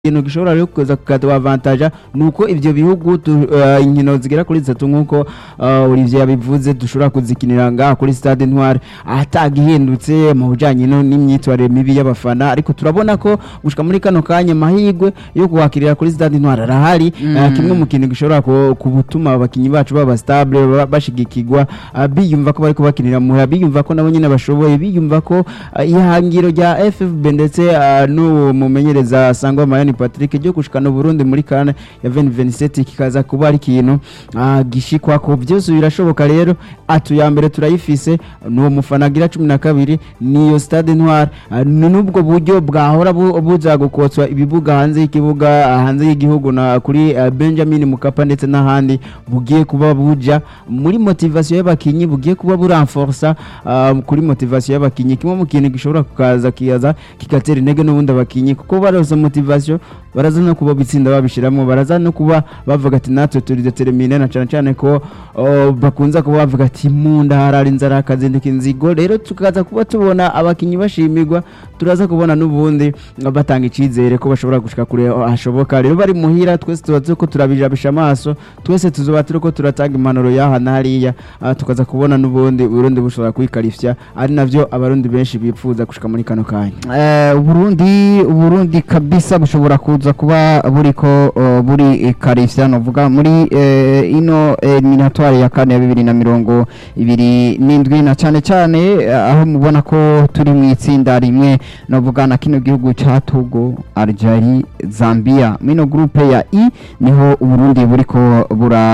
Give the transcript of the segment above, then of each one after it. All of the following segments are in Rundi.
ikintu gishobora rero kuza kukaduavantaja ni uko ivyo bihugu tu- eh, inkino zigera kuri zitatu nk'uko eh, Olivier yabivuze dushobora kuzikinira ngaha kuri stade Ntwari atagihindutse mu bijanye no- n'imyitwarire mibi y'abafana ariko turabona ko gushika muri kano kanya mahigwe yo kuhakirira kuri stade Ntwari arahari eh, kimwe mu kintu gishobora ku- kubutuma abakinyi bacu baba stable ba- bashigikirwa eh, biyumva ko bariko bakinira muhira biyumva ko nabo nyene bashoboye biyumva ko eh, ihangiro rya FFB ndetse eh, n'uwo mumenyereza Sangwa Mayani Patrick ryo gushikana Burundi muri kana ya 2027 kikaza kuba ari ikintu ah, gishikwa ko byose birashoboka rero atu ya mbere turayifise n'uwo mufana agira 12 niyo stade Ntwari ah, ni n'ubwo buryo bwahora bu- buza gukotswa ibibuga hanze y'ikibuga ah, hanze y'igihugu na kuri ah, Benjamin Mukapa ndetse n'ahandi bugiye kuba buja muri motivation y'abakinyi bugiye kuba buranforsa ah, kuri motivation y'abakinyi kimwe mu kintu gishobora kukaza kiyaza kigatera intege n'ubundi abakinyi kuko barose motivation baraza no kuba bitsinda babishiramo baraza no kuba bavuga ati natwe turi determine na cyane cyane ko oh, bakunza kuba bavuga ati munda harari inzara akazindika inzigo rero tukaza kuba tubona abakinyi bashimirwa turaza kubona n'ubundi batanga icizere ko bashobora gushika kure hashoboka rero bari muhira twese tuba turiko turabijabisha amaso twese tuzoba turiko turatanga impanuro yaha na hariya ah, tukaza kubona n'ubundi Burundi bushobora kwikarifya ari navyo abarundi benshi bipfuza gushika muri kano kanya Eh, Uburundi Uburundi kabisa bushobora kuza kuba buriko uh, buri karifya novuga muri eh, ino eliminatoire ya kane ya bibiri na mirongo ibiri n'indwi na cane cane eh, aho mubona ko turi mu itsinda rimwe novuga na kino gihugu ca Togo Algeria Zambia mino groupe ya I niho Uburundi buriko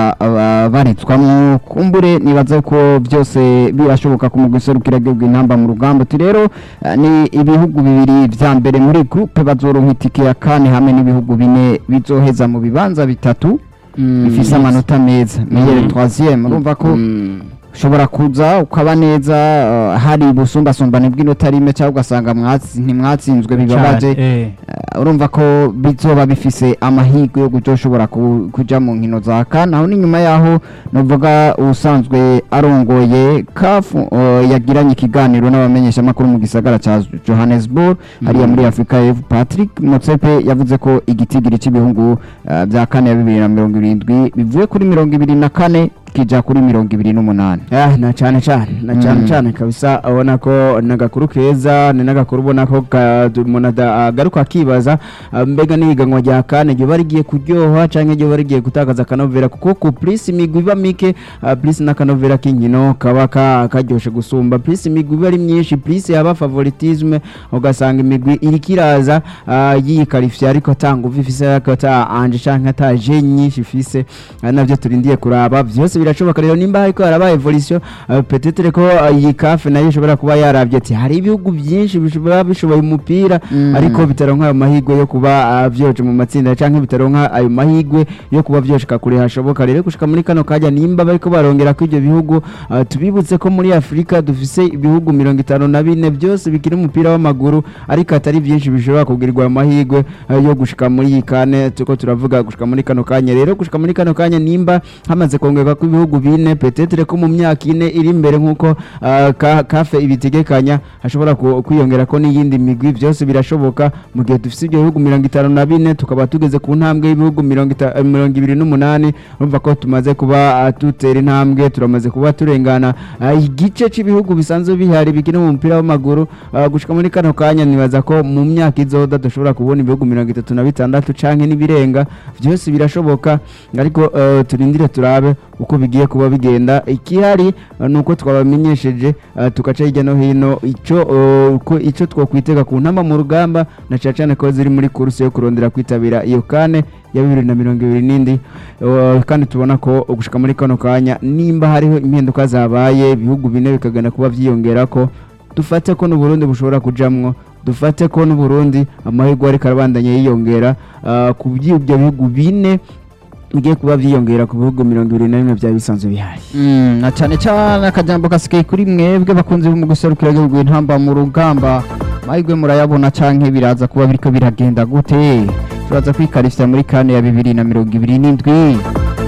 burabaritswamwo kumbure nibaza ko byose birashoboka ku mugwi serukira gihugu intamba mu rugamba ati rero eh, ni ibihugu bibiri vya mbere muri groupe bazoronka itike ya kane hamwe n'ibihugu bine bizoheza mu bibanza bitatu bifise amanota meza meilleur Mm. troisième urumva ko Mm. ushobora kuza ukaba neza eh, hari ubusumbasumbane bw'inota rimwe cyangwa ugasanga mwatsi- ntimwatsinzwe bibabaje Eh, Eh, urumva ko bizoba bifise amahirwe yo kuzoshobora ku- kuja mu nkino za kan aho n'inyuma yaho novuga usanzwe arongoye kafu yagiranye ikiganiro n'abamenyeshamakuru mu gisagara ca johannesburg hariya muri afurika y'epfo patrick motsepe yavuze ko igitigiri cy'ibihugu eh, vya kane ya bibiri na mirongo irindwi bivuye kuri mirongo ibiri na kane kija kuri mirongo ibiri n'umunani Ah, na cyane cyane na cyane Mm. cyane kabisa abona ko ni agakuru keza ni n'agakuru ubona ko ka- umuntu ada- agaruka akibaza ah, mbega n'ihiganwa rya kane ryoba rigiye kuryoha cyangwa ryoba rigiye gutakaza akanovera kuko ku purisi imigwi iba mike ah, purisi n'akanovera k'inkino kaba ka- karyoshe gusumba purisi imigwi iba ari myinshi purisi yaba favoritisme ugasanga imigwi iriko iraza ah, yikarifye ariko atanga uva ifise ariko ata anje canke ata je nyinshi ifise ari navyo turindiye kuraba vyose birashoboka rero nimba hariko haraba evolution uh, peut-être ko uh, iyi kafe nayo ishobora kuba yaravye ati hari ibihugu byinshi bishobora bishoboye umupira Mm. ariko bitaronka ayo mahigwe yo kuba uh, vyoje mu matsinda canke bitaronka ayo mahigwe yo kuba vyoshika kure hashoboka rero gushika muri kano kanya nimba bariko barongera ko ivyo bihugu uh, tubibutse ko muri Afrika dufise ibihugu mirongo itanu na bine byose bikiri umupira w'amaguru ariko atari byinshi bishobora kugirirwa ayo mahigwe uh, yo gushika muri iyi kane tuko turavuga gushika muri kano kanya rero gushika muri kano kanya nimba hamaze kongerwa ko ibihugu bine petetre ko mu myaka ine iri imbere nk'uko uh, ka, kafe ibitegekanya hashobora ku- kwiyongera ko n'iyindi migwi byose birashoboka mu gihe dufise ibyo bihugu mirongo itanu na bine tukaba tugeze ku ntambwe y'ibihugu mirongo ita- eh, mirongo ibiri n'umunani urumva ko tumaze kuba uh, dutera intambwe turamaze kuba turengana uh, igice cy'ibihugu bisanzwe bihari bikina mu mupira w'amaguru uh, gushika muri kano kanya nibaza ko mu myaka izoda dushobora kubona ibihugu mirongo itatu na bitandatu canke n'ibirenga byose birashoboka ariko uh, turindire turabe uko bigiye kuba bigenda ikihari uh, nuko twabamenyesheje uh, tugaca hirya no hino ico uh, ko ico twokwitega ku ntamba mu rugamba na cyane cyane ko ziri muri kursi yo kurondera kwitabira iyo kane ya bibiri na mirongo ibiri n'indi uh, kandi tubona ko gushika muri kano kanya nimba hariho impinduka zabaye ibihugu bine bikagenda kuba vyiyongerako dufate ko n'uburundi bushobora kujamwo dufate ko n'uburundi amahirwe ariko arabandanya yiyongera uh, ku by'ibyo bihugu bine bigiye kuba vyiyongera ku bihugu mirongo ibiri na bimwe vyari bisanzwe bihari Mm, na cyane cyane akajambo kasigaye kuri mwebwe bakunze mu guserukira igihugu intamba mu rugamba mahirwe murayabona canke biraza kuba biriko biragenda gute turaza kwikarishya muri kane ya bibiri na mirongo ibiri n'indwi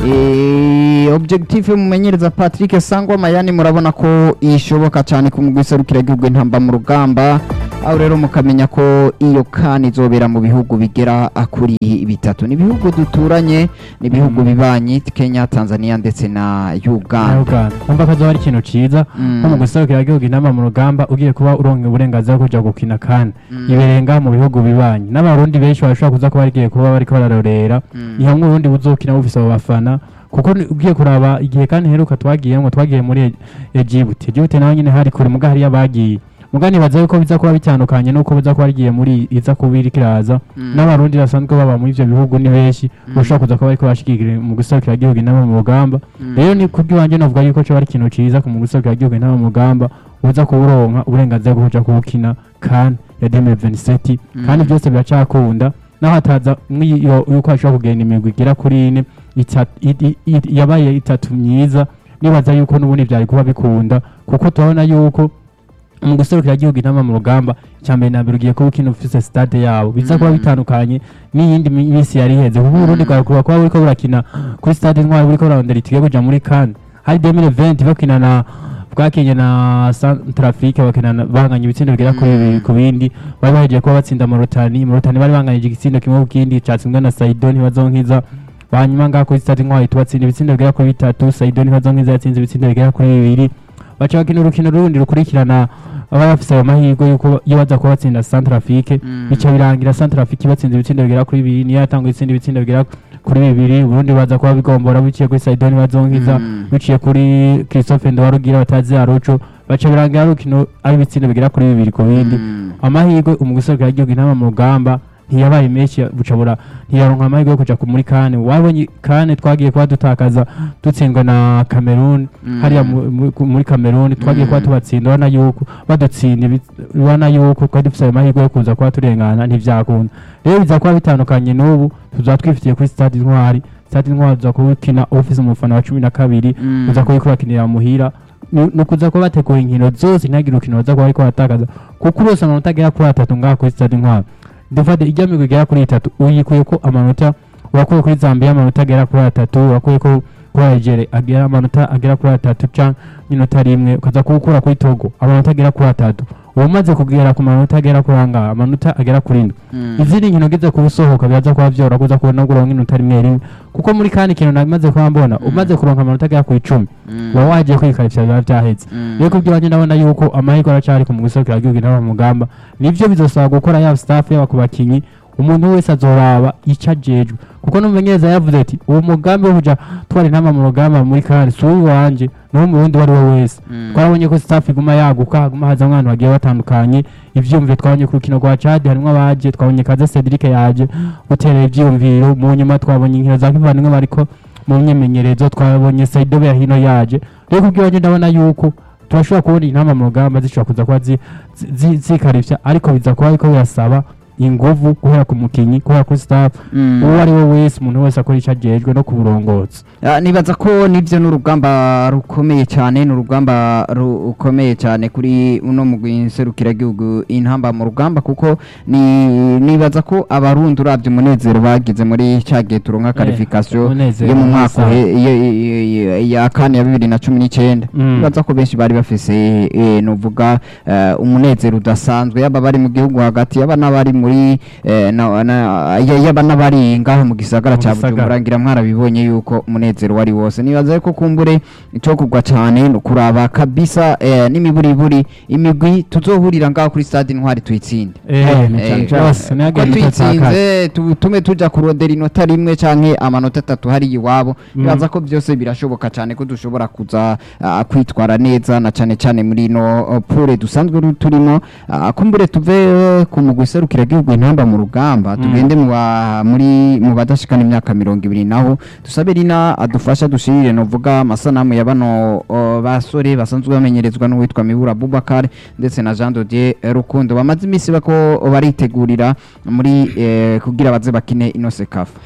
Eh, objectif mumenyereza Patrick Sangwa Mayani murabona ko ishoboka cyane ku mugwi serukira igihugu intamba mu rugamba aho rero mukamenya ko iyo kani izobera mu bihugu bigera kuri bitatu ni ibihugu duturanye ni ibihugu bibanyi Kenya Tanzania ndetse na Uganda Uganda umva ko azoba ari ikintu ciza Mm. nko mu guserukira igihugu inama mu rugamba ugiye kuba uronka uburenganzira bwo kuja gukina kandi iberenga mu bihugu bibanyi n'abarundi benshi bashobora kuza kuba bagiye kuba bariko bararorera Mm. ni hamwe ubundi buzokina bufise abo bafana kuko ni- ugiye kuraba igihe kandi heruka twagiyemwo twagiye muri E- Egypt Egypt naho nyine hari kure muga hariya bagiye muga nibaza yuko biza kuba bitandukanye nuko biza kuba rigiye muri iza kuba iriko iraza Mm. n'abarundi basanzwe baba muri ivyo bihugu ni benshi bashobora kuza kuba bariko bashigikira mu guserukira igihugu inama mu rugamba rero ni kubw'iwanje novuga yuko coba ari ikintu ciza ku mu guserukira igihugu inama mu rugamba uza kuburonka uburenganzira bwo kuja kuwukina kan ya 2027 kandi byose biracakunda naho hataza mwiyo yuko hashobora kugenda imigwi igera kuri ine ita- i- i- i- yabaye itatu myiza nibaza yuko n'ubundi vyari kuba bikunda kuko turabona yuko mu guserukira igihugu inama mu rugamba icyambere na mbere ugiye kuba ukina ufise stade yabo biza kuba Mm. bitandukanye n'iyindi mi- minsi yari iheze kuko uburundi bwawe kuba kuba buriko burakina kuri stade intwari buriko burarondera itike kuja muri kan hari 2020 bakina na bwakinye na Centrafrique bakina na- banganya ibitsindo bigera kuri Mm. bibiri ku bindi bari bahejeje kuba batsinda Morotani Morotani bari banganyije igitsindo kimwe ku kindi catsinzwe na Saido ntibazonkiza hanyuma ngaha kuri stade intwari tubatsinda ibitsindo bigera kuri bitatu Saido ntibazonkiza yatsinze ibitsindo bigera kuri bibiri baca bakina urukino rundi rukurikirana baba bafise ayo mahirwe yuko iyo baza kuba batsinda Centrafrique Mm. bica birangira Centrafrique batsinze ibitsindo bigera kuri bibiri niyo yatanga itsinda ibitsindo bigera kuri bibiri ubundi baza kuba bigombora biciye kuri Saido ntibazonkiza Mm. biciye kuri Christophe Ndowarugira batazi Arocho baca birangira ari urukino ari ibitsindo bigera kuri bibiri ku bindi Mm. amahirwe umuguserukira igihugu inama mu rugamba ntiyabaye menshi bucabura ntiyaronka amahirwe yo kuja ku- muri kane wabonye kane twagiye kuba dutakaza dutsindwa na Cameroon Mm. hariya mu- mu- ku- muri Cameroon twagiye kuba Mm. tubatsinda ubona yuko badutsinda ibi- ubona yuko twari dufise ayo mahirwe yo kuza kuba turengana ntivyakunda rero biza kuba bitandukanye n'ubu tuzaba twifitiye kuri stade intwari stade intwari tuza kuba ukina ufise umufana wa cumi na kabiri Mm. uza kuba uriko urakinira muhira ni ni ukuza kuba bategura inkino zose ntihagire urukino baza kuba bariko baratakaza kuko urose amanota agera kuri atatu ngaha kuri stade intwari dufate ijya migwi igera kuri itatu uyikuye ko amanota urakuye kuri zambia amanota agera kuri atatu urakuye ko kuri algeria agera amanota agera kuri atatu canke n'inota rimwe ukaza kuwukura kuri togo amanota agera kuri atatu uba umaze kugera ku manota agera kuri angaha amanota agera kuri indwi Mm. izindi nkino ugize kuba usohoka biraza kuba vyora kuza kubona kuronka inota rimwe rimwe kuko muri kandi kintu namaze kuba mbona Mm. umaze kuronka amanota agera ku icumi Mm. uba wagiye kwikarishya biba vyaheze Mm. rero kubw'iwanje ndabona yuko amahirwe aracari ku muguserukira igihugu inama mu mugamba nivyo bizosaba gukora yaba staff yaba ku bakinyi umuntu wese azoraba ico ajejwe kuko n'umumenyereza yavuze ati uwo mugambi wo kuja twara intama mu rugamba muri kare si uw'iwanje n'uwo mu wundi uwo ari we wese Mm. twarabonye ko staff iguma yaguka haguma haza abantu bagiye batandukanye ivyumviro twabonye ku rukino rwa Chad harimwo abaje twabonye kaze Cedric yaje guterera ivyiyumviro mu nyuma twabonye inkino za kivandimwe bariko mu myimenyerezo twabonye Saido ya hino yaje rero kubw'iwanje ndabona yuko turashobora kubona intama mu rugamba zishobora kuza kuba zi- zi- zi- zikarivya ariko biza kuba ariko birasaba inguvu guhera ku mukinyi guhera kuri staff Mm. uwo ari we wese umuntu wese akora ico ajejwe no ku burongozi Ah, nibaza ko nibyo ni urugamba rukomeye cyane ni urugamba rukomeye cyane kuri uno mugwi nserukiragihugu intamba mu rugamba kuko ni nibaza ko abarundi urabye umunezero bagize muri cya gihe turonka karifikasiyo umunezero yo mu mwaka mwiza. uhe- iyo- iyo- iyo- ya kane ya bibiri na cumi n'icyenda Mm. nibaza ko benshi bari bafise eh, nuvuga eh, umunezero udasanzwe yaba bari mu gihugu hagati yaba n'abari muri eh, na- na- ya- yaba n'abari ngaho mu gisagara Mu cya gisagara. bujumbura ngira mwarabibonye yuko umunezero wari wose nibaza ko kumbure icyo kugwa cyane ni ukuraba kabisa eh, n'imiburiburi imigwi tuzohurira ngaho kuri stade intwari tuyitsinde Eh, Eh, yose ko ntihagire tuyitsinze tu- tume tuja kurondera inota rimwe canke amanota atatu hari iwabo Mm. nibaza ko byose birashoboka cyane ko dushobora kuza ah, kwitwara neza na cane cane muri ino oh, pure dusanzwe ru- turimo Ah, kumbure tuve eh, ku mugwi serukira gihugu intamba mu rugamba Mm. tugende mu ba- muri mu badashikana imyaka mirongo ibiri naho dusabe rina adufasha dushirire novuga amasanamu ya bano oh, basore basanzwe bamenyerezwa n'uwitwa Mibura Bubakar ndetse na Jean Dodier Rukundo bamaze iminsi bako baritegurira muri eh, kugira baze bakine ino sekafa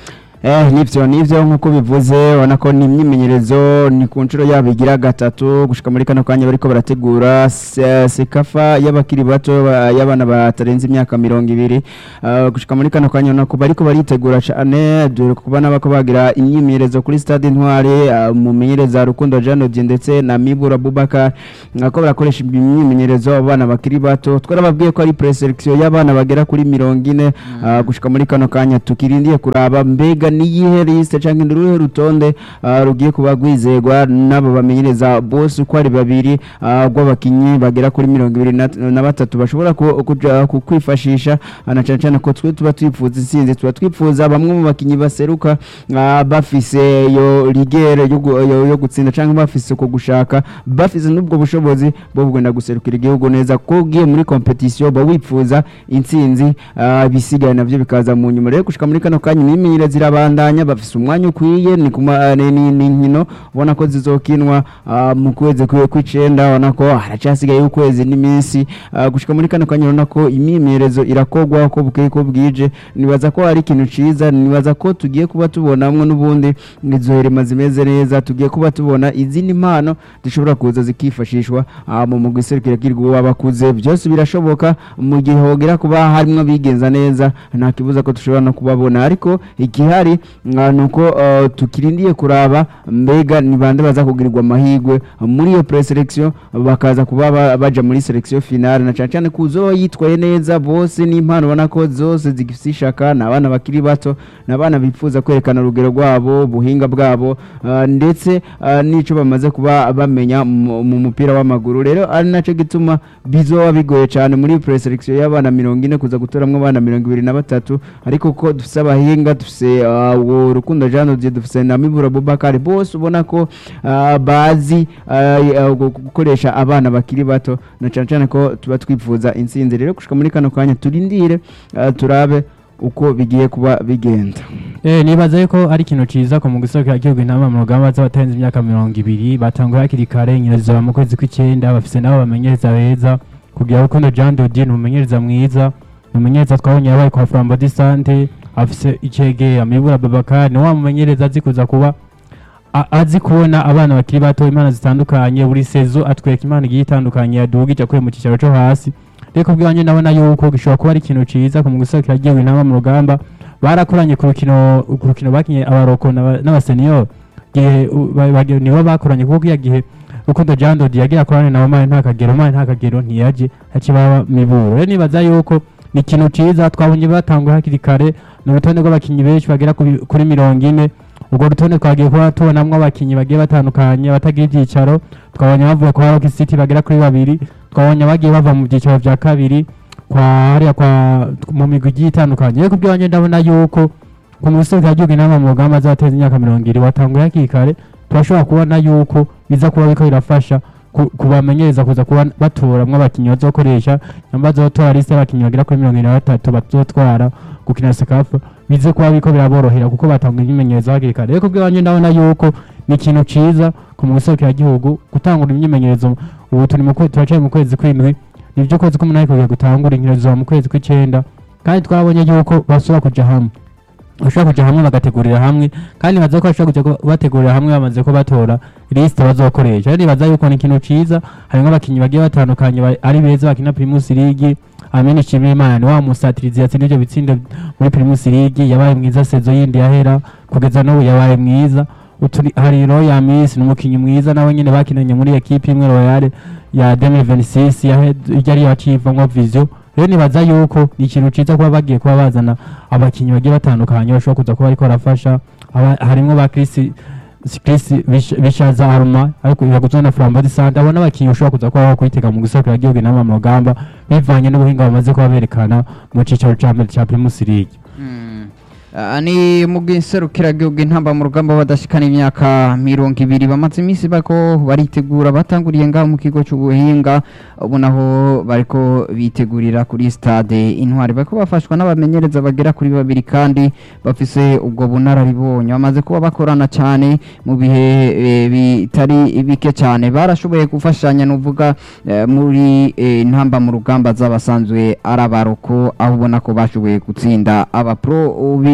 Eh, nivyo nivyo nk'uko bivuze ubona ko ni imyimenyerezo ni ku nshuro yabo igira gatatu gushika muri kano kanya bariko barategura se- sekafa y'abakiri bato ba- y'abana batarenze imyaka mirongo ibiri Ah, gushika muri kano kanya ubona ko bariko baritegura cane dore kubona bako bagira imyimenyerezo kuri stade intwari ah, mumenyereza rukundo Jean Odier ndetse na Mibura Bubakar nako barakoresha imyimenyerezo abana bakiri bato twarababwiye ko ari preselection y'abana bagera kuri mirongo ine ah, gushika muri kano kanya tukirindiye kuraba mbega niyihe liste canke uruhe rutonde ah, rugiye kuba rwizegwa n'abo bamenyereza bose uko ari babiri ah, rw'abakinyi bagera kuri mirongo ibiri na na batatu bashobora ku- kuja ku- kwifashisha ah, na cane cane ko twe tuba twifuza intsinzi tuba twifuza bamwe mu bakinyi baseruka ah, bafise yo rigere yo gu- yo- yo gutsinda canke bafise uko gushaka bafise n'ubwo bushobozi bwo kugenda guserukira igihugu neza ko ugiye muri competition ba wifuza intsinzi ah, bisigaye navyo bikaza mu nyuma rero gushika muri kano kanya imyimenyerezo irabandanya bafise umwanya ukwiye ni kuma ni ni- ni inkino ubona ko zizokinwa ah, mu kwezi kwe- kw'icenda ubona ko haracasigaye ukwezi n'iminsi ah, gushika muri kano kanya ubona ko imyimenyerezo irakogwa ko bukeye ko bwije nibaza ko hari ikintu ciza nibaza ko tugiye kuba tubonamwo n'ubundi izo herema zimeze neza tugiye kuba tubona izindi mpano zishobora kuza zikifashishwa ah, mu mugwi serukiragihugu w'abakuze byose birashoboka mu gihe hogera kuba harimo abigenza neza nta kibuza ko dushobora no kubabona ariko igihari ah, ni uko ah, tukirindiye kuraba mbega ni bande baza kugirirwa amahirwe muri iyo preselection bakaza kuba ba- baja muri selection finale na cyane cyane ko uzoba yitwaye neza bose n'impano ubona ko zose zigifite ishaka ni abana bakiri bato ni abana bifuza kwerekana urugero rwabo ubuhinga bwabo ah, ndetse ah, n'ico bamaze kuba bamenya mu mu mupira w'amaguru rero ari naco gituma bizoba bigoye cyane muri preselection y'abana mirongo ine kuza gutoramwo abana mirongo ibiri na batatu ariko ko dufise abahinga dufise ah, uwo rukundo Jean Odier dufise na Mibura Bubakari bose ubona ko ah, bazi ah, ah, gu- gukoresha abana bakiri bato na cyane cyane ko tuba twifuza intsinzi rero gushika muri kano kanya turindire ah, turabe uko bigiye kuba bigenda Eh, nibaza yuko ari ikintu ciza ku mugwi serukiragihugu intama mu rugamba z'abatarenze imyaka mirongo ibiri batanguye hakiri kare inkino zizoba mu kwezi kw'icenda bafise nabo bamenyereza beza kugira rukundo Jean Dodi ni umumenyereza mwiza ni umumenyereza twabonye yabaye kwa Flambeau de Sante afise icege amibura Babakar ni wa mumenyereza azi kuza kuba a- azi kubona abana bakiri bato imana zitandukanye buri sezo atwereka imana igiye itandukanye yadugije akuye mu cyicaro cyo hasi reko ubwanjye ndabona yuko gishobora kuba ari ikintu ciza ku mugwi serukiragihugu intama mu rugamba barakoranye ku rukino ku rukino bakinye abaroko n'aba- n'abaseniyoro gihe u- ba- ba- nibo bakoranye kuko iya gihe rukundo Jean Dodi yagira akorane na Omar nta kagero Omar nta kagero ntiyaje hakibaba miburo rero nibaza yuko ni ikintu ciza twabonye batanguye hakiri kare ni urutonde rw'abakinyi benshi bagera ku bi- kuri mirongo ine urwo rutonde twagiye kuba tubonamwo abakinyi bagiye batandukanye abatagira ibyicaro twabonye bavuye kwa Rock City bagera kuri babiri twabonye bagiye bava mu byicaro vya kabiri kwa hariya kwa mu migwi igiye itandukanye rero kubw'iwanjye ndabona yuko ku musozi w'igihugu inama mu rugamba azateza imyaka mirongo ibiri watanguye hakiri kare turashobora kubona yuko biza kuba biriko birafasha ku- kubamenyereza kuza kuba batoramwo abakinyi bazokoresha nyamba bazotora liste y'abakinyi bagera kuri mirongo ine na batatu bazotwara gukina sekafa bize kuba biriko biraborohera kuko batanguye imyimenyerezo hakiri kare rero kubw'iwanjye ndabona yuko ni ikintu ciza ku muserukiragihugu gutangura imyimenyerezo ubu turi mu kwe- turacaye mu kwezi kw'indwi ni byo kwezi k'umunani kugiye gutangura inkino zizoba mu kwezi kw'icenda kandi twabonye yuko basubira kuja hamwe bashobora kuja hamwe bagategurira hamwe kandi baza ko bashobora kuja ku- bategurira hamwe bamaze ko batora lisite bazokoresha rero nibaza yuko ni ikintu ciza harimwo abakinyi bagiye batandukanye ba- ari beza bakina primus league amene nshimiyimana ni wa musatirizi yatsinda ivyo bitsindo muri primus league yabaye mwiza sezo yindi yahera kugeza n'ubu yabaye mwiza Uturi- hari roya miss ni umukinyi mwiza nawe nyene bakinanye muri ekipe imwe royale ya 2026 yahe- iryo ariyo acivamwo vision rero nibaza yuko ni ikintu ciza kuba bagiye kuba bazana abakinyi bagiye batandukanye bashobora kuza kuba bariko barafasha Aba- harimwo ba Chris Chris Bish- bishaza aruma ariko yaguzwe na Flambeau de Sante abona abakinyi bashobora kuza kuba bakwitega mu gisakira gihugu inama mu rugamba bivanye n'ubuhinga bamaze kuba berekana mu cicaro ca mbere ca Primus League Mm. Ah, ni mu gihugu intamba mu rugamba badashikana imyaka mirongo ibiri bamaze iminsi bako baritegura batanguriye ngaho mu kigo cy'ubuhinga ubu naho bariko bitegurira kuri stade intwari bariko bafashwa n'abamenyereza bagera kuri babiri kandi bafise ubwo bunararibonye bamaze kuba bakorana cyane mu bihe eh, bitari bike cyane barashoboye gufashanya nuvuga eh, muri eh, intamba mu rugamba z'abasanzwe ari abaroko aho ubona ko bashoboye gutsinda abapro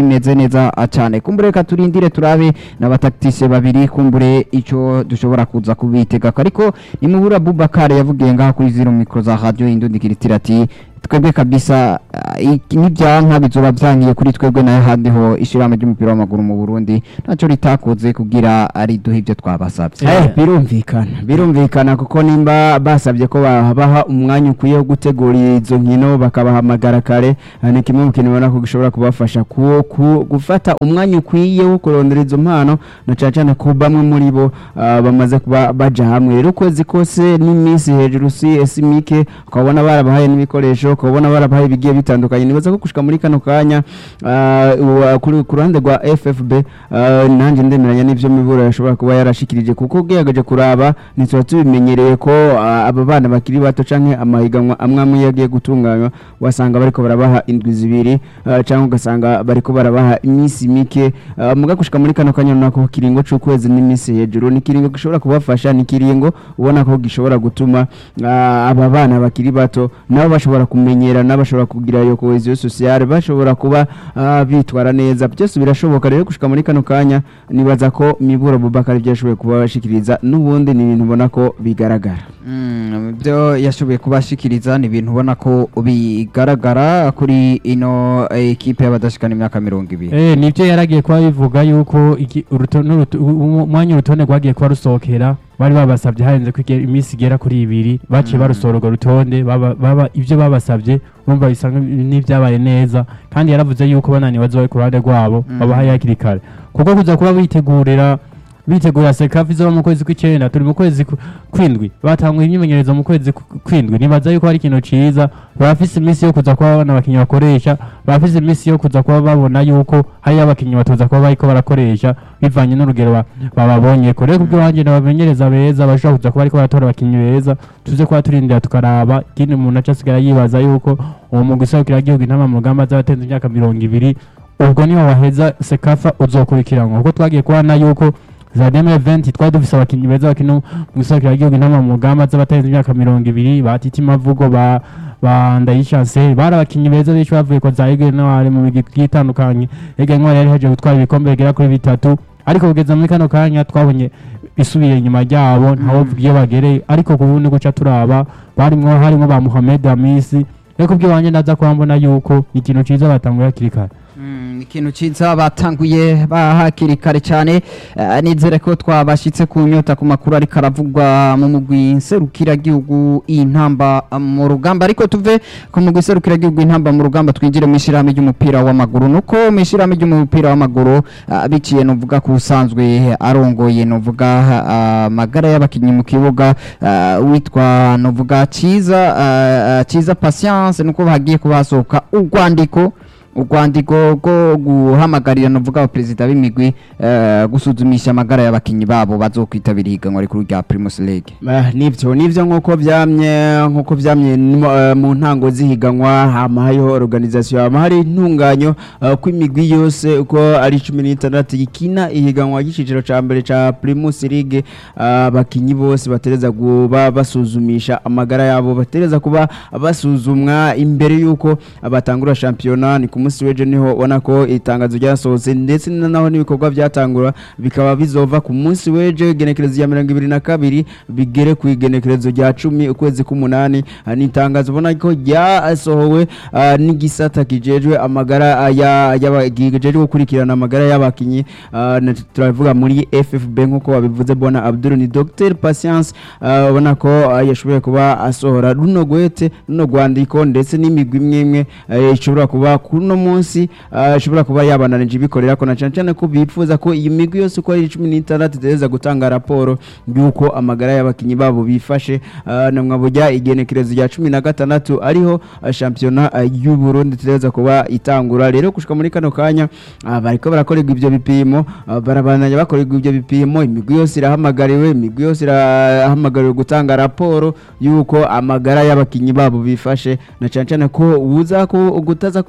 bimeze neza ah, cyane kumbure reka turindire turabe n'abataktise babiri kumbure icyo dushobora kuza kubitega ariko nimubura Bubakar yavugiye ngaha kuri zero micro za radio indundikira ati twebwe kabisa ah, iki- nibyanka bizoba byankiye kuri twebwe nayo handi ho ishirahamwe ry'umupira w'amaguru mu Burundi ntacyo ritakoze kugira ari duhe ibyo twabasabye Eh, birumvikana birumvikana kuko nimba basabye ko babaha umwanya ukwiye wo gutegura izo nkino bakabahamagara kare ah, ni kimwe mu kintu ubona ko gishobora kubafasha ku, ku, gufata umwanya ukwiye wo kurondera izo mpano na cyane cyane ko bamwe muri bo ah, bamaze kuba baja hamwe rero ukwezi kose n'iminsi hejuru si esi mike ukabona barabahaye n'ibikoresho ukabona barabahaye ibigiye bitandukanye nibaza ko gushika muri kano kanya ah, uwa- kuri- ku ruhande rwa FFB ah, nanjye ndemeranya n'ivyo miburo yashobora kuba yarashikirije kuko ugerageje kuraba ntituba tubimenyereye ko ah, aba bana bakiri bato canke amahiganwa amwe amwe yagiye gutunganywa wasanga bariko barabaha indwi zibiri ah, canke ugasanga bariko barabaha iminsi mike ah, muga gushika muri kano kanya nako kiringo c'ukwezi n'iminsi hejuru ni kiringo gishobora kubafasha ni kiringo ubona ko gishobora gutuma ah, aba bana bakiri bato nabo bashobora kumenyerana bashobora kugira iyo cohesion sociale bashobora kuba ah, bitwara neza byose birashoboka rero gushika muri kano kanya nibaza ko miburo Bubakar ibyo yashoboye kuba bashikiriza n'ubundi ni ibintu ubona ko bigaragara Mm, ibyo yashoboye kubashikiriza ni ibintu ubona ko bigaragara kuri ino eh, ekipe y'abadashikana imyaka mirongo ibiri Eh, nibyo yaragiye kuba bivuga yuko iki- uruto- n'uruto- u- umwanya urutonde rwagiye kuba rusohokera bari babasabye harenze ko igihe- iminsi igera kuri ibiri baciye Mm. barusohora urwo rutonde baba- baba- ibyo babasabye bumva bisa nk- n'ibyabaye neza kandi yaravuze yuko bananiwe bazoba ku ruhande rwabo Mm. babahaye hakiri kare kuko kuza kuba bitegurira bitegura sekafi zo mu kwezi kw'icyenda turi mu kwezi ku- kw'indwi batanguye imyimenyerezo mu kwezi ku- kw'indwi nibaza yuko hari ikintu ciza barafise iminsi yo kuza kuba babona abakinnyi bakoresha barafise iminsi yo kuza kuba babona yuko hariyo abakinnyi batoza kuba bariko barakoresha bivanye n'urugero ba- bababonyeko rero kubyo wanjye nabamenyereza beza bashobora kuza kuba bariko baratora abakinnyi beza tuze kuba turindira tukaraba ikindi umuntu aca asigara yibaza yuko uwo mugwi igihugu intama mu rugamba azaba imyaka mirongo ibiri ubwo niho waheza sekafa uzokurikiranwa kuko twagiye kubona yuko za deme eventi twari dufise abakinnyi beza bakina mu igihugu intama mu rugamba z'abatarenze imyaka mirongo ibiri ba titi mavugo ba ba ndayishanse bari abakinnyi beza benshi bavuye ko za Ege Noir mu migi igiye itandukanye Ege Noir yari heje gutwara ibikombe bigera kuri bitatu ariko kugeza muri kano kanya twabonye isubiye inyuma ryabo ntawo iyo bagereye ariko ku bundi guca turaba barimwo harimo ba Mohamed Amisi reko bw'iwanjye ndaza kuba mbona yuko ni ikintu ciza batanguye hakiri kare Mm, ikintu ciza batanguye bahakiri kare cyane Eh, nizere ko twabashitse ku nyota ku makuru ariko aravugwa mu mugwi nserukiragihugu intamba mu rugamba ariko tuve ku mugwi nserukiragihugu intamba mu rugamba twinjire mu ishyirahamwe ry'umupira w'amaguru nuko mu ishyirahamwe ry'umupira w'amaguru ah, biciye nuvuga ku usanzwe arongoye nuvuga ah, amagara y'abakinnyi mu kibuga ah, witwa nuvuga ciza ah, ah, ciza patience nuko hagiye kuba hasohoka urwandiko urwandiko rwo guhamagarira nuvuga abaperezida b'imigwi eh, gusuzumisha amagara y'abakinnyi babo bazokwitabira ihiganwa rikuru rya Primus League Ah, nivyo nivyo nkuko vyamye nkuko vyamye mu- eh, mu ntango zihiganwa hama hariho organisation hama hari intunganyo eh, ko imigwi yose uko ari cumi n'itandatu ikina ihiganwa ry'iciciro ca mbere ca Primus League ah, abakinyi bose batereza kuba basuzumisha amagara yabo batereza kuba basuzumwa imbere yuko batangura shampiyona ni ku munsi w'ejo niho ubona ko itangazo ryasohotse ndetse na naho n'ibikorwa byatangura bikaba bizova ku munsi w'ejo igenekerezo rya mirongo ibiri na kabiri bigere ku igenekerezo rya cumi ukwezi k'umunani Ah, ni itangazo ubona ko ryasohowe ah, n'igisata kijejwe amagara ah, ya- y'aba- kijejwe gukurikirana amagara y'abakinyi ah, na- turavuga muri FFB nk'uko wabivuze bona Abdul ni Dr Patience ah, ubona ko ah, yashoboye kuba asohora runo gwete runo rwandiko ndetse n'imigwi imwe imwe eh, ishobora kuba kuno munsi ah, ishobora kuba yabananije ibikorera ko na cyane cyane ko bifuza ko iyi migwi yose uko ari cumi n'itandatu itereza gutanga raporo y'uko amagara y'abakinnyi babo bifashe ah, na mwabujya igenekerezo rya cumi na gatandatu ariho ah, shampiyona ah, y'u Burundi itereza kuba itangura rero gushika muri kano kanya ah, bariko barakorerwa ivyo bipimo ah, barabananya bakorerwa ivyo bipimo imigwi yose irahamagariwe imigwi yose irahamagariwe gutanga raporo y'uko amagara y'abakinnyi babo bifashe na cyane cyane ko uza ko gutaza kuba bikorera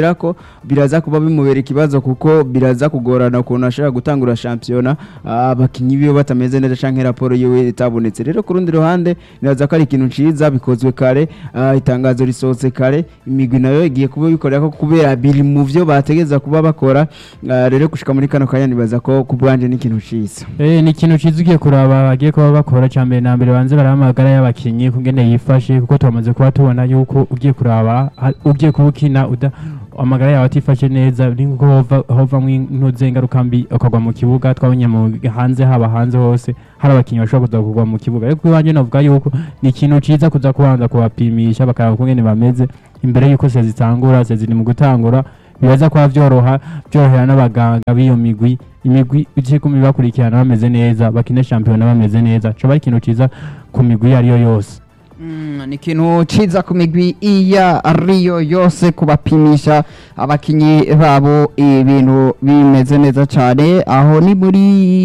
ndizera ko biraza kuba bimubera ikibazo kuko biraza kugorana ukuntu ashobora gutangura shampiyona ah, abakinyi biwe batameze neza canke raporo yiwe itabonetse rero ku rundi ruhande nibaza ko ari ikintu ciza bikozwe kare ah, itangazo risohotse kare imigwi nayo igiye kuba bikorera ko kubera biri mu vyo bategeza kuba bakora ah, rero gushika muri kano kanya nibaza ko ku bwanje ni ikintu ciza Eh, ni ikintu cyiza ugiye kuraba bagiye kuba bakora cya mbere na mbere banze baraba amagara y'abakinnyi kugene yifashe kuko turamaze kuba tubona yuko ugiye kuraba ha- ugiye kuba ukina uda amagara yawe atifashe neza ni nko hova hovamwo intuze ingaruka mbi ukagwa mu kibuga twabonye mu hanze haba hanze hose hari abakinnyi bashobora kuza kugwa mu kibuga ariko iwanjye navuga yuko ni ikintu cyiza kuza kubanza kubapimisha bakaraba ukungene bameze imbere yuko sezi zitangura sezi ni mu gutangura biraza kuba byoroha byorohera n'abaganga b'iyo migwi imigwi igiye kuma bakurikirana bameze neza bakine shampiyona bameze neza coba ari ikintu ciza ku migwi iyo ariyo yose Mm, ni ikintu ciza ku migwi iya ariyo yose kubapimisha abakinyi babo ibintu bimeze neza cyane aho ni muri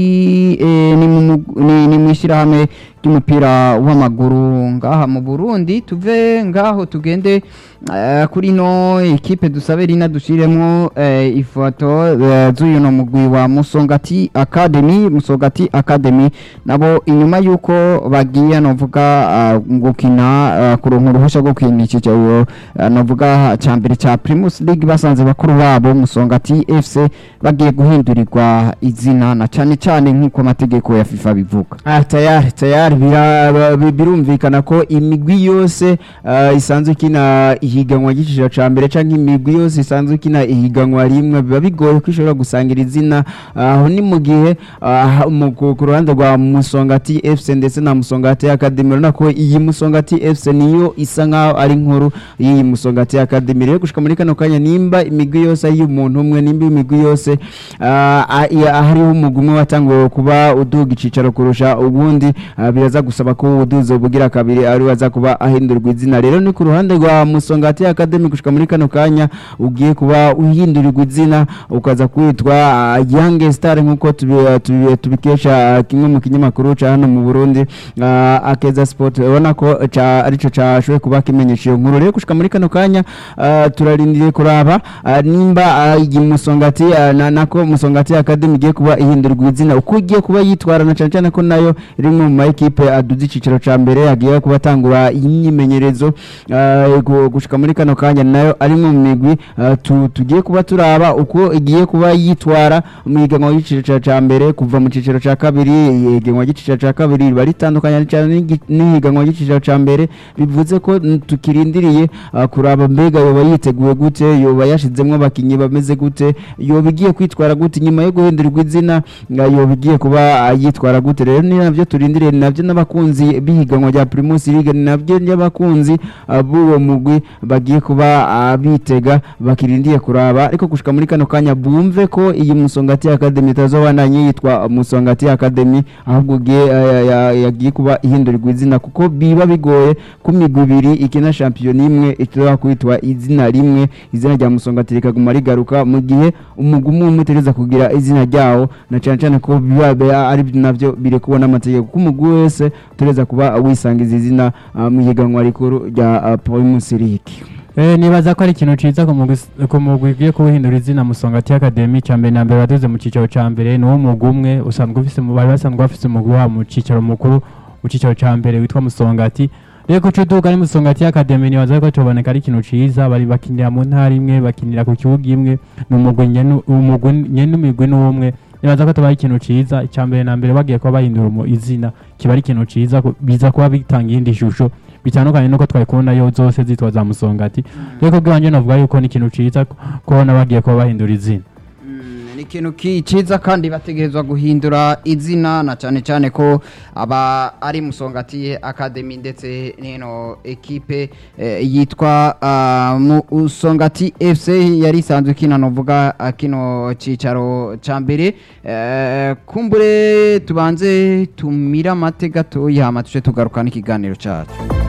eh, ni mu mug- ni- ni mu ishyirahamwe ry'umupira w'amaguru ngaha mu Burundi tuve ngaho tugende eh, kuri no ekipe dusabe rina dushiremo eh, ifoto eh, z'uyu no mugwi wa Musongati Academy Musongati Academy nabo inyuma yuko bagiye novuga ah, gukina ah, kuronka uruhushya rwo gukina iki cyo novuga ca mbere ca Primus League basanze bakuru babo Musongati FC bagiye guhindurirwa izina na cane cane nk'uko amategeko ya FIFA bivuga Ah, tayari tayari bira- bi- birumvikana ko imigwi yose ah, isanzwe ikina ihiganwa ry'iciciro ca mbere canke imigwi yose isanzwe ikina ihiganwa rimwe biba bigoye ko ishobora gusangira izina aho ni mu gihe ah, mu- ku ku ruhande rwa Musongati FC ndetse na Musongati Academy urabona ko iyi Musongati FC niyo isa nkaho ari nkuru y'iyi Musongati Academy rero gushika muri kano kanya nimba imigwi yose ari y'umuntu umwe nimba imigwi yose ah, ah, iya- hariho umugwi umwe watanguye kuba uduga icicaro kurusha ubundi ah, biraza gusaba ko ubuduzi bugira kabiri ari waza kuba ahindurwa izina rero ni ku ruhande rwa Musongati Academy gushika muri kano kanya ugiye kuba uhindurirwa izina ukaza kwitwa ah, Young Star nkuko tubi- tubi- tubikesha ah, kimwe mu kinyamakuru ca hano mu Burundi ah, Akeza Sport ubona ko ca arico cashoboye kuba kimenyesha iyo nkuru rero gushika muri kano kanya ah, turarindiriye kuraba ah, nimba ah, iyi Musongati ah, na nako Musongati Academy igiye kuba ihindurwa izina uko igiye kuba yitwara na cyane cyane ko nayo iri mu ma equipe aduze iciciro ca mbere agiye kuba atangura imyimenyerezo ah, gu- gushika muri kano kanya nayo ari mu migwi ah, tu- tugiye kuba turaba uko igiye kuba yitwara mu higanwa ry'iciciro ca mbere kuva mu ciciro ca kabiri ihiganwa ry'iciciro ca kabiri riba ritandukanye cyane n'igi- n'ihiganwa ry'iciciro ca mbere bivuze ko mm, tukirindiriye ah, kuraba mbega yoba yiteguye gute yoba yashizemwo abakinyi bameze gute yoba igiye kwitwara gute nyuma yo guhindurirwa izina nga yoba igiye kuba ah, yitwara gute rero ni navyo turindiriye ni navyo n'abakunzi b'ihiganwa rya Primus League ni navyo n'abakunzi ah, b'uwo mugwi bagiye kuba ah, bitega bakirindiye kuraba ariko gushika muri kano kanya bumve ko iyi Musongati Academy itazobandanya yitwa Musongati Academy ahubwo igiye ah, ya- yagiye kuba ihindurirwa izina kuko biba bigoye ku migwi ibiri ikina shampiyona imwe ishobora kwitwa izina rimwe izina rya Musongati rikaguma rigaruka mu gihe umugwi umwe umwe utegereza kugira izina ryawo na cyane cyane ko biba biba ari navyo biri kubona amategeko ko umugwi wese utegereza kuba wisangiza izina ah, mu higanwa rikuru rya ah, Primus League Eh, nibaza ko ari ikintu ciza ku mugwi s- ku mugwi ugiye kuwuhindura izina Musongati Academy ca mbere na mbere waduze mu cicaro ca mbere ni wo mugwi umwe usanzwe ufise mu- bari basanzwe bafise umugwi wabo mu cicaro mukuru mu cicaro ca mbere witwa Musongati rero kuco uduga ari Musongati Academy nibaza ko tuboneka ari ikintu ciza bari bakinira mu ntara imwe bakinira ku kibuga imwe ni umugwi nyene umugwi nyene umigwi n'umwe nibaza ko tubaye ikintu ciza icya mbere na mbere bagiye kuba bahindura umu- izina kiba ari ikintu ciza ku- biza kuba bitanga iyindi shusho bitandukanye nuko twari kubona yo zose zitwa za musongati rero kubw'iwanjye navuga yuko ni ikintu ciza ku- kubona bagiye kuba bahindura izina Mm, ni ikintu ki- ciza kandi bategerezwa guhindura izina na cyane cyane ko aba ari musongati academy ndetse n'ino ekipe eh, yitwa ah, musongati fc yari isanzwe ikina novuga ah, kino cicaro ca mbere eh, kumbure tubanze tumira amate gatoya hama tuce tugaruka n'ikiganiro cacu